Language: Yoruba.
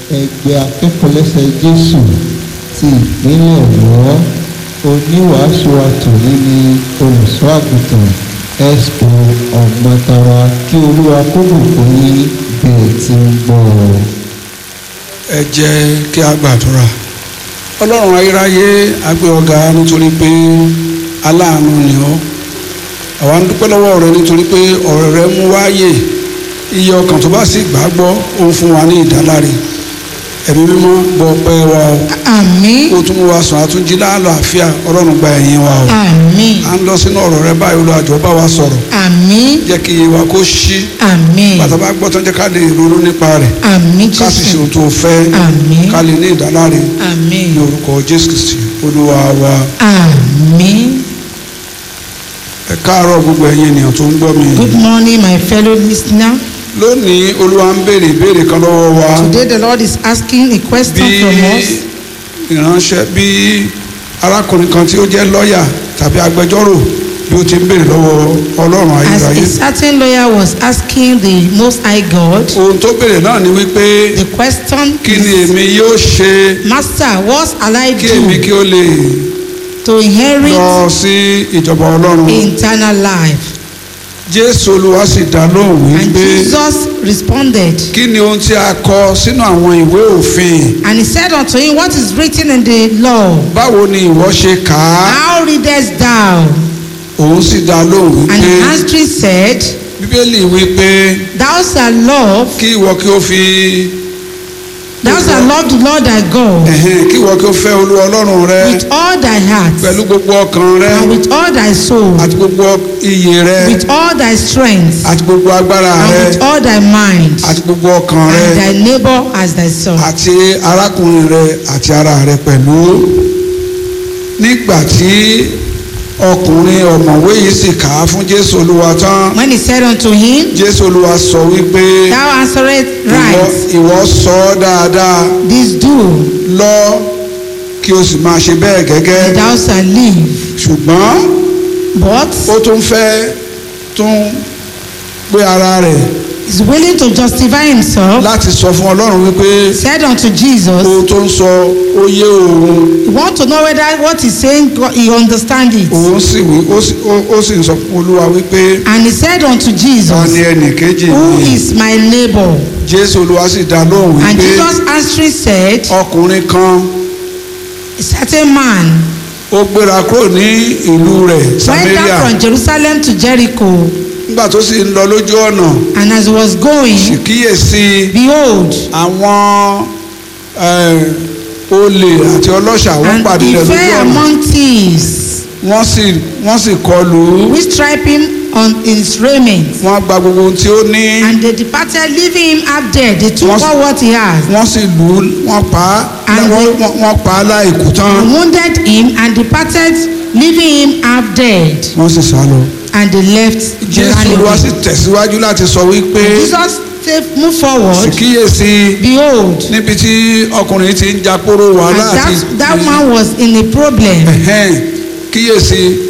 ẹgbẹ́ akẹ́kọ̀ọ́lẹ́sẹ̀ jésù ti ìpínlẹ̀ ọ̀yọ́ oníwàásù àtòní ní olùṣọ́ àgùntàn expo ọ̀gbọ̀ntara kí olúwa kó bùkún yín bẹ́ẹ̀ tí ń gbọ́ ọ. ẹ jẹ́ kí a gbàdúrà ọlọ́run ayérayé a gbé ọ̀gá nítorí pé aláàánú ni ọ́ àwa ń dúpẹ́ lọ́wọ́ rẹ nítorí pé ọ̀rọ̀ rẹ mú wáyè iye ọkàn tó bá sì gbàgbọ́ ó ń fún wa ní ìdáláre ẹ̀mí mímọ́ gbọ́ ọpẹ́ wa o Àmín. ó tún mú wa sùn àtúnjí láàlàáfíà ọlọ́run gba ẹ̀yìn wa o Àmín. à ń lọ sínú ọ̀rọ̀ rẹ báyìí olùwàjọ bá wa sọ̀rọ̀ Àmín. jẹ́ kí iye wa kó ṣí Àmín. bàtà bá gbọ́ tán jẹ́ ká lè ronú nípa rẹ̀ Àmín ká sì ṣe Jésù. ohun tó fẹ́ Àmín. ká lè ní ìdáláre Àmín. ní orúkọ jésù kristi olúwa wa Àmín. ẹ káàárọ̀ gbogbo ẹ̀yin ènìyàn tó ń gbọ́ mi Good morning, my fellow listener. lónìí olúwa ń béèrè ìbéèrè kan lọ́wọ́ wa Today the Lord is asking a question bí from us. ìránṣẹ́ bí arákùnrin kan tí ó jẹ́ lọ́ọ̀yà tàbí agbẹjọ́rò bí ó ti ń béèrè lọ́wọ́ ọlọ́run As ayérayé a certain lawyer was asking the Most High God, ohun tó béèrè náà ni wípé the question kí ni is, èmi yóò ṣe Master, what shall I kí èmi do kí ó lè to inherit lọ sí ìjọba ọlọ́run eternal life? jésù olúwa sì dá lóhùn And wípé Jesus responded, kí ni ohun tí a kọ sínú àwọn ìwé òfin and he said unto him, What is written in the law? báwo ni ìwọ ṣe kà á How readest thou? òun sì dá lóhùn And wípé he answering said, bíbélì wípé Thou shalt love, kí ìwọ kí ó fi thou shalt love the Lord thy God ẹ̀hẹ́n, kí ìwọ kí ó fẹ́ olúwa ọlọ́run rẹ with all thy heart, pẹ̀lú gbogbo ọkàn rẹ and with all thy soul, àti gbogbo iyè rẹ with all thy strength, àti gbogbo agbára and rẹ with all thy mind, àti gbogbo ọkàn rẹ and thy neighbor as thyself. àti arákùnrin rẹ àti ara rẹ pẹ̀lú nígbà tí ọkùnrin ọ̀mọ̀wé yìí sì kà á fún jésù olúwa tán When he said unto him, jésù olúwa sọ wípé Thou answerest ìwọ right, ìwọ sọ ọ́ dáadáa this do, lọ kí o sì máa ṣe bẹ́ẹ̀ gẹ́gẹ́ and thou shalt live. ṣùgbọ́n But ó tún fẹ́ tún pé ara rẹ̀ is willing to justify himself, láti sọ fún ọlọ́run wípé said unto Jesus, ohun tó ń sọ ó yé òun You want to know whether what he's saying, God- he understand it. òun sì wí ó sì- ó- ó sì ń sọ fún olúwa wípé And he said unto ta ni Jesus, ẹnì kejì Who mi is my neighbor? jésù olúwa sì dá lóhùn And wípé Jesus answering said, ọkùnrin kan A certain man ó gbéra kúrò ní ìlú rẹ̀ went samaria down from Jerusalem to Jericho, nígbà tó sì ń lọ lójú ọ̀nà and as he was sì going, kíyèsí behold, àwọn eh, olè àti ọlọ́ṣà wọ́n and pàdé he rẹ̀ lójú fell ọ̀nà among thieves, wọ́n sì wọ́n sì kọlù ú which stripe him on his raiment. wọ́n gba gbogbo ohun tí ó ní And they departed, leaving him half dead. They took Wọ́n- all what he had, wọ́n sì lù ú wọ́n pa á And wọ́n- they- wọ́n- wọ́n pa á láìkú tán and wounded him, and departed, leaving him half dead. wọ́n sì sá lọ. And they left the jésù olúwa sì animal. tẹ̀síwájú láti sọ wípé Jesus said, move sì forward. kíyèsí Behold, níbi tí ọkùnrin ti ń jàporó and wàhálà àti that, that man was in a problem. Ẹ̀hẹ́n, kíyèsí